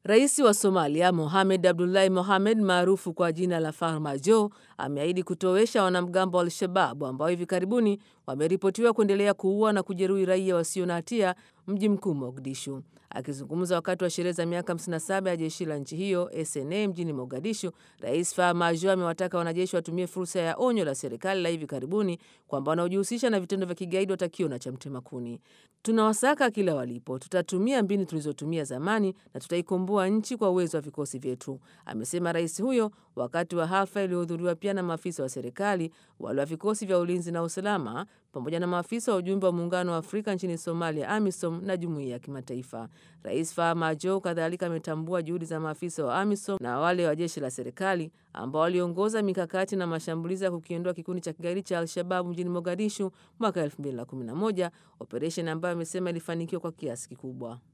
Rais wa Somalia Mohamed Abdullahi Mohamed maarufu kwa jina la Farmajo ameahidi kutowesha wanamgambo wa Al-Shababu ambao hivi karibuni wameripotiwa kuendelea kuua na kujeruhi raia wasio na hatia mji mkuu Mogadishu. Akizungumza wakati wa sherehe za miaka 57 ya jeshi la nchi hiyo SNA mjini Mogadishu, Rais Farmajo amewataka wanajeshi watumie fursa ya onyo la serikali la hivi karibuni kwamba wanaojihusisha na vitendo vya kigaidi watakiwa na cha mtema kuni. Tunawasaka kila walipo, tutatumia mbinu tulizotumia zamani na tutaikomboa nchi kwa uwezo wa vikosi vyetu, amesema rais huyo wakati wa hafla iliyohudhuriwa pia na maafisa wa serikali, wale wa vikosi vya ulinzi na usalama, pamoja na maafisa wa ujumbe wa Muungano wa Afrika nchini Somalia, AMISOM, na jumuiya ya kimataifa. Rais Farmajo kadhalika ametambua juhudi za maafisa wa AMISOM na wale wa jeshi la serikali ambao waliongoza mikakati na mashambulizi ya kukiondoa kikundi cha kigaidi cha Al-Shababu mjini Mogadishu mwaka 2011, operesheni ambayo amesema ilifanikiwa kwa kiasi kikubwa.